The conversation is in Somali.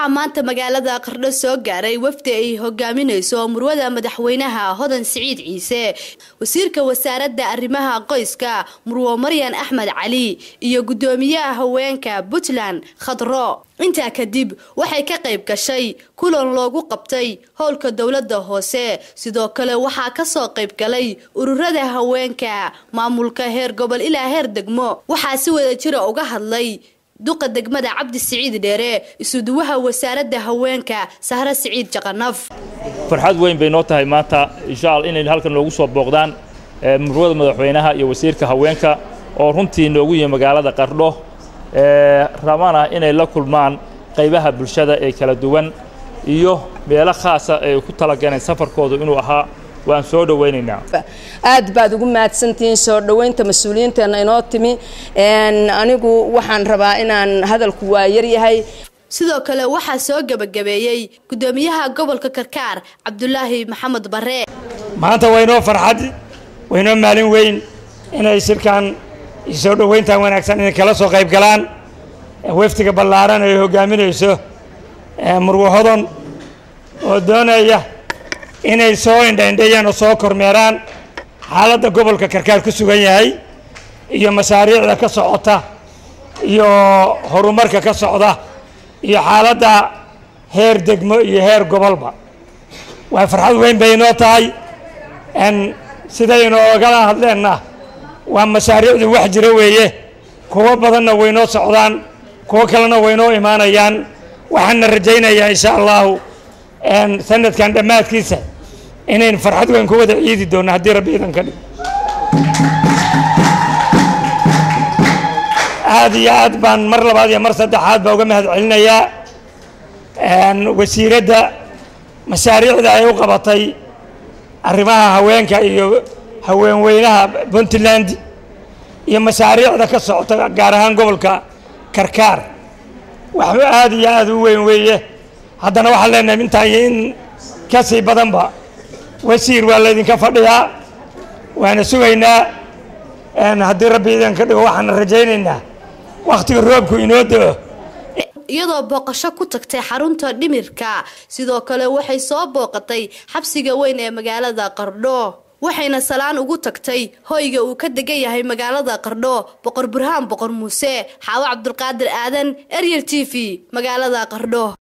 waxaa maanta magaalada qardho soo gaaray wafdi ay hogaaminayso murwada madaxweynaha hodan siciid ciise wasiirka wasaaradda arrimaha qoyska murwo maryan axmed cali iyo guddoomiyaha haweenka puntland khadro intaa kadib waxay ka qayb gashay kulan loogu qabtay howlka dowladda hoose sidoo kale waxaa kasoo qayb galay ururada haweenka maamulka heer gobol ilaa heer degmo waxaa si wada jira uga hadlay duqa degmada cabdi siciid dheere isuduwaha wasaaradda haweenka sahre siciid jaqanaf farxad weyn bay noo tahay maanta insha alla inay halkan noogu soo booqdaan murwada madaxweynaha iyo wasiirka haweenka oo runtii noogu yihi magaalada qardho rabana inay la kulmaan qaybaha bulshada ee kala duwan iyo meelo khaasa ay ku talagaleen safarkoodu inuu ahaa waan soo dhowaynaynaa aad baad ugu mahadsantihiin soo dhoweynta mas-uuliyiinteena inoo timi anigu waxaan rabaa inaan hadalku waa yaryahay sidoo kale waxaa soo gebagabeeyey guddoomiyaha gobolka karkaar cabdulaahi maxamed bare maanta waynoo farxad waynoo maalin weyn inay shirkan soo dhoweyntan wanaagsan inay kala soo qayb galaan waftiga ballaaran ay hogaaminayso murwo hodon oo doonaya inay soo indhaindhayaan oo soo kormeeraan xaaladda gobolka karkaar ku sugan yahay iyo mashaariicda ka socota iyo horumarka ka socda iyo xaaladda heer degmo iyo heer gobolba waa farxad weyn bay inoo tahay sidaynu ogala hadleenna waa mashaariicdu wax jira weeye kuwo badanna waynoo socdaan kuwo kalena waynoo imaanayaan waxaana rajaynayaa insha allahu sanadkan dhammaadkiisa inayn farxad weyn ku wada ciidi doonno haddii rabbi idan ka dhig aada iyo aad baan mar labaad iyo mar saddexaad baa uga mahad celinayaa wasiiradda mashaariicda ay u qabatay arrimaha haweenka iyo haweenweynaha puntland iyo mashaariicda ka socota gaar ahaan gobolka karkaar waxba aada iyo aada u weyn weeye haddana waxaan leenahay intaan iyo in ka sii badanba wasiir waa laydinka fadhiyaa waana sugaynaa haddii rabbi idinka dhigo waxaana rajaynaynaa wakhtiga roobku inoo do-o iyadoo booqasho ku tagtay xarunta dhimirka sidoo kale waxay soo booqatay xabsiga weyn ee magaalada qardho waxayna salaan ugu tagtay hoyga uu ka degan yahay magaalada qardho boqor burhaan boqor muuse xaawo cabdulqaadir aadan eryel t v magaalada qardho